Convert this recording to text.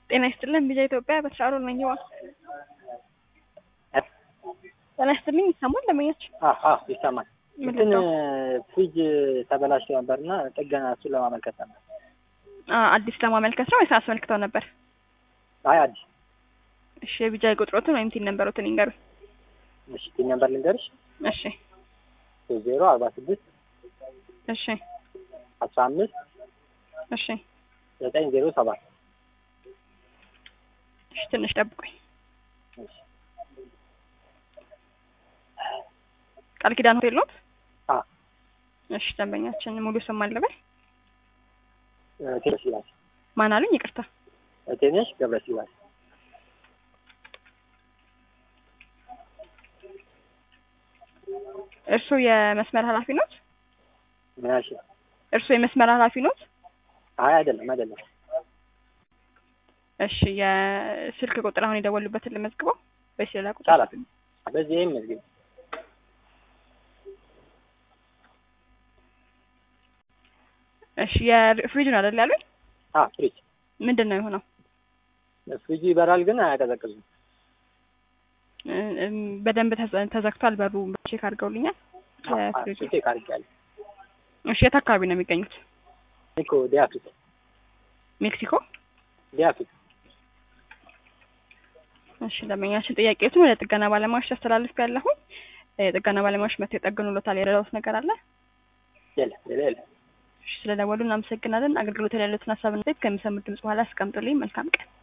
ጤና ይስጥልን ቢዛ ኢትዮጵያ በተሻሩ ነኝዋ ጤና ይስጥልኝ ይሰማል ለመኞች አዎ ይሰማል። እንትን ፍሪጅ ተበላሽቶ ነበርና ጥገና እሱን ለማመልከት ነበር። አዲስ ለማመልከት ነው ወይስ አስመልክተው ነበር? አይ አዲስ። እሺ የቢጃ ቁጥሮትን ወይም ቲን ነንበሮትን ይንገሩኝ። እሺ ቲን ነምበር ልንገርሽ። እሺ ሶስት ዜሮ አርባ ስድስት እሺ አስራ አምስት እሺ ዘጠኝ ዜሮ ሰባት እሺ ትንሽ ጠብቁኝ። ቃል ኪዳን ሆቴል ኖት? አዎ እሺ ደንበኛችን ሙሉ ስም አለበል ቴነሽ ይላል ማን አሉኝ? ይቅርታ ቴነሽ ገብረ ስላሴ እርስዎ የመስመር ኃላፊ ኖት? ምን አልሽ? እርስዎ የመስመር ኃላፊ ኖት? አይ አይደለም አይደለም። እሺ የስልክ ቁጥር አሁን የደወሉበትን ልመዝግበው ወይስ ሌላ ቁጥር? ይቻላል። በዚህ ይህም መዝግብ እሺ የፍሪጁን አይደል ያሉኝ? አ ፍሪጅ ምንድን ነው የሆነው? ፍሪጁ ይበራል ግን አያቀዘቅዝም። እ- እም፣ በደንብ ተዘ- ተዘግቷል በሩ ቼክ አድርገውልኛል። የፍሪጁ ቼክ አድርጌያለሁ። እሺ የት አካባቢ ነው የሚገኙት? ኒኮ ዲያፊት ሜክሲኮ። ዲያፊት እሺ ደንበኛችን ጥያቄዎችን ወደ ጥገና ባለሙያዎች ያስተላልፍ ያለሁኝ የጥገና ባለሙያዎች መጥተው የጠገኑሎታል። የረዳውት ነገር አለ? የለም ሌላ የለም። እሺ ስለደወሉ እናመሰግናለን። አገልግሎት ላይ ያሉትን ሀሳብ እና አስተያየት ከሚሰሙት ድምጽ በኋላ አስቀምጡልኝ። መልካም ቀን።